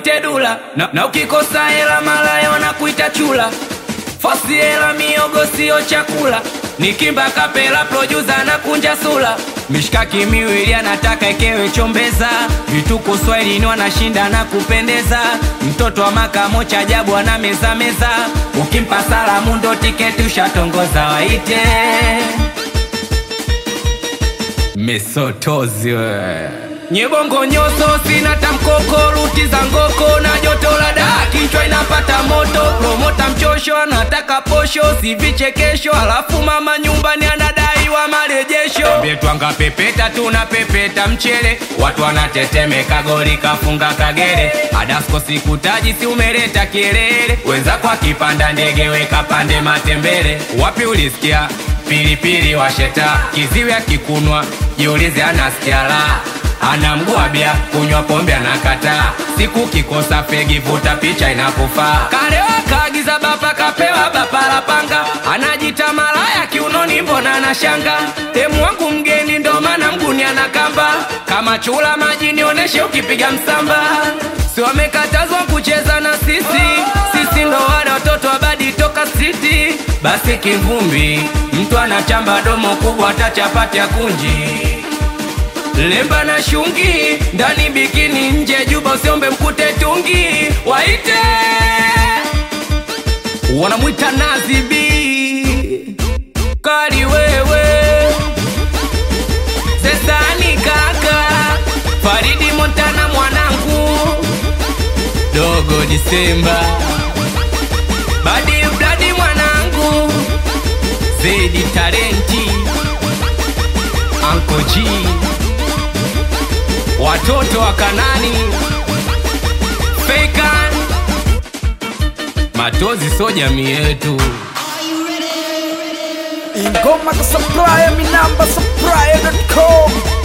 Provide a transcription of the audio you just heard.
waite dula na, na ukikosa hela malaya wanakuita chula fosi hela miogo sio chakula nikimba kapela producer na kunja sula mishkaki miwili anataka ekewe chombeza vituko swahilini wanashinda na kupendeza mtoto wa makamo cha ajabu ana meza meza ukimpa salamu ndo tiketi ushatongoza waite mesotozi we nyebongo nyoso sina tamkoko ruti za ngoko na joto la daa kichwa inapata moto promota mchosho anataka posho si vichekesho alafu mama nyumbani anadaiwa marejesho mbetwanga pepeta tuna pepeta mchele watu wanatetemeka goli kafunga kagere adasko sikutaji si umeleta kielele wenzako akipanda ndege weka pande matembele wapi ulisikia pilipili washeta kiziwi akikunwa jiulize anasikia la ana mguu bia kunywa pombe anakataa siku kikosa fegi vuta picha inakufaa kalewa kaagiza bapa kapewa bapa la panga anajita malaya kiunoni mbona anashanga temu wangu mgeni ndo maana mguni anakamba kama chula maji nioneshe ukipiga msamba si wamekatazwa kucheza na sisi sisi ndo wale watoto wabadi toka siti basi kivumbi mtu anachamba domo kubwa hata chapati ya kunji lemba na shungi ndani bikini nje juba usiombe mkute tungi waite wanamwita nazibi kali wewe sesani kaka faridi montana mwanangu dogo disemba badi bladi mwanangu zedi talenti anko G watoto wa Kanani Fakan matozi so jamii yetu ingoma ka supplier mi namba supplier.com